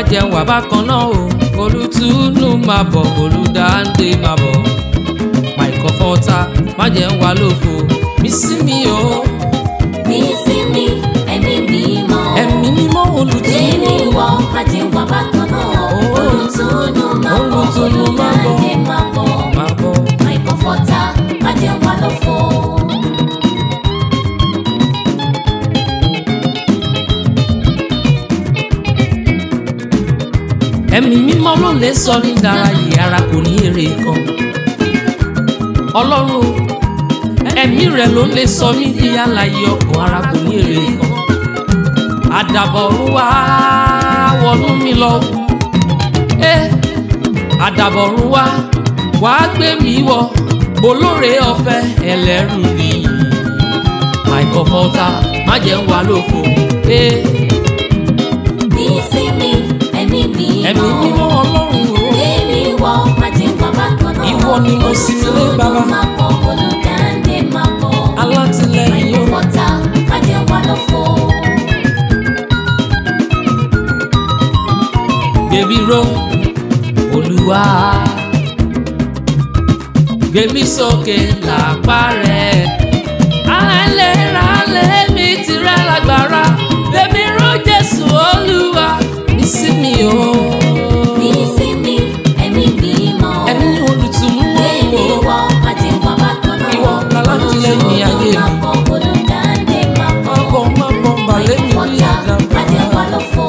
jẹ́ wà bákan náà o olùtúnú máa bọ̀ olùdáǹdè máa bọ̀ my comforter má jẹ́ wà lófo mí sí mi o ní ìsinmi ẹ̀mí mímọ́. ẹ̀mí mímọ́ olùtúnú Èmi wọ àjẹwà bákan náà. Oh. Olùtúnú máa bọ̀, Olùtùnú máa bọ̀. olùdáǹdè máa bọ̀. máa bọ̀. My comforter, àjẹwà lófo. ẹ̀mí mímọ́ ló lè sọ ní ìdárayé ara kò ní èrè kan ọlọ́run ẹ̀mí rẹ̀ ló lè sọ mí di alààyè ọkàn ara kò ní èrè kan àdàbọ̀rún wá wọnú mi lọ ẹ àdàbọ̀rún wá wàá gbé mi wọ olóore ọ̀fẹ́ ẹlẹ́rù nìyí my comforter má jẹ́ ń wà lófo ẹ Ní ìsinmi ẹ̀mí mímọ́. ẹ̀mí mímọ́ ọlọ́run o. Èmi wọ àjẹwà bákan náà. Ìwọ ni mo sinmi lé, Baba. Olùtúnú máa bọ̀, olùdáǹdè máa bọ̀. My alátìlẹyìn o. comforter, àjẹwà lófo. gbèmí ró olúwa gbèmí sókè làpá rẹ àìlera lèmi tirẹ̀ lágbára gbèmí ró jésù olúwa nísìmí o Ní ìsinmi ẹ̀mí mímọ́. ẹ̀mí olùtùnú Èmi o wọ àjẹwà bákan náà. Ìwọ alátìlẹ́yìn ayé mi. Olùtúnú máa bọ̀, olùdáǹdè máa bọ̀. ọkọ má bọ balẹ̀ mi ní àdàbà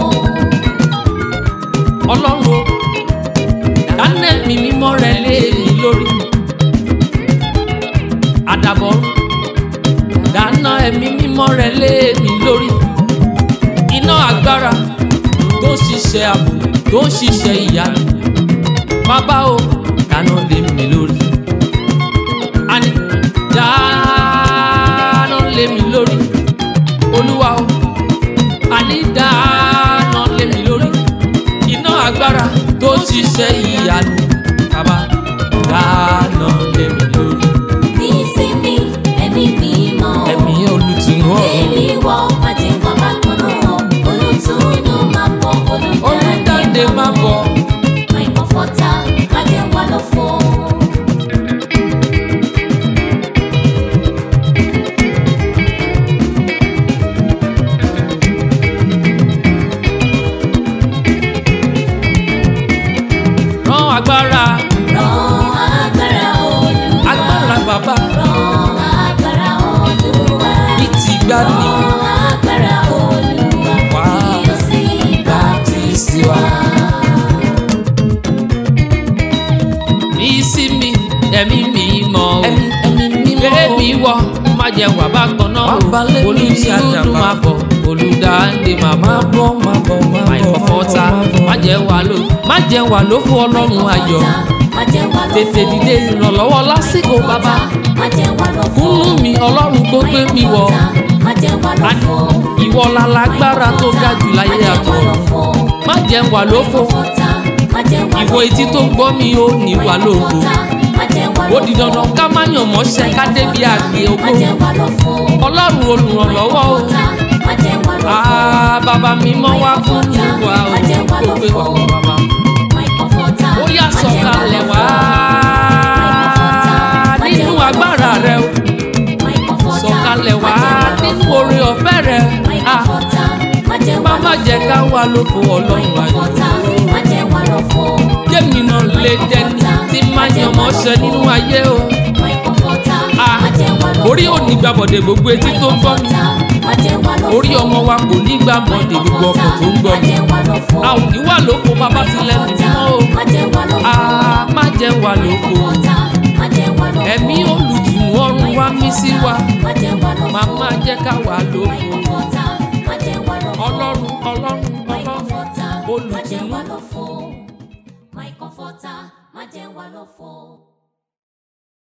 ọlọ́run o dáná ẹ̀mí mímọ́ rẹ lé mi lórí àdàbọ̀ dáná ẹ̀mí mímọ́ rẹ lé mi lórí iná agbára tó ń ṣiṣẹ́ ààbò tó ń ṣiṣẹ́ ìyanu bàbá o dáná lé mi lórí àní dáná lé mi lórí olúwa o àní dáná lé mi lórí iná agbára tó ń ṣiṣẹ́ ìyanu bàbá dáná lé mi lórí ẹ̀mí olùtùnú ọ̀run olùdáǹdè má bọ̀ rán agbára agbára bàbá bí ti gbá ní wá bá ti sí wa. ní sí mi ẹ̀mí mi mọ̀ o ẹ̀mí mímọ́ gbé mi wọ má jẹ́ wà bákan náà Wá o balẹ̀ mi ní olùtúndú àdàbà. máa bọ̀ olùdáǹdè máa máa bọ̀ bọ̀ máa bọ̀ máa my bọ̀ comforter má jẹ́ wà ló má jẹ́ wà ló fún ọlọ́run ayọ̀ tètè dìde ìrànlọ́wọ́ lásìkò bàbá kúnú mi ọlọ́run tó gbé mi wọ̀ Àní, ìwọ la lágbára tó ga jù láyé àtọ̀run má jẹ́ wà lófo ìwọ etí tó ń gbọ́ mi ó ní wà lófo ó di dandan ká má yàn mọ́ṣẹ́ ká débi àgbè ògo ọlọ́run olùrànlọ́wọ́ o àá bàbá mi mọ́ wá fún mi wá o tó gbé wà wọ́n bàbá ó yá sọ̀kalẹ̀ wá nínú agbára rẹ o sọ̀kalẹ̀ wá nínú oore ọ̀fẹ́ rẹ à má má jẹ́ ká wà lóko ọlọ́run ayọ̀ jẹ́mi náà lè dẹni tí má yan mọ́ṣẹ́ nínú ayé o à orí ò ní gbàbọ̀dẹ̀ gbogbo etí tó ń gbọ́ mi orí ọmọ wa kò ní gbàbọ̀dẹ̀ gbogbo ọkọ̀ tó ń gbọ́ mi a ò ní wà lóko bàbá tilẹ̀ mímọ́ o à má jẹ́ wà lóko ẹ̀mí olùtùnú ọ̀run wá mí sí wa màmá jẹ́ ká wà lóko ọlọ́run ọlọ́run ọlọ́run olùtùnú. My comforter, má jẹ́ wà lófo.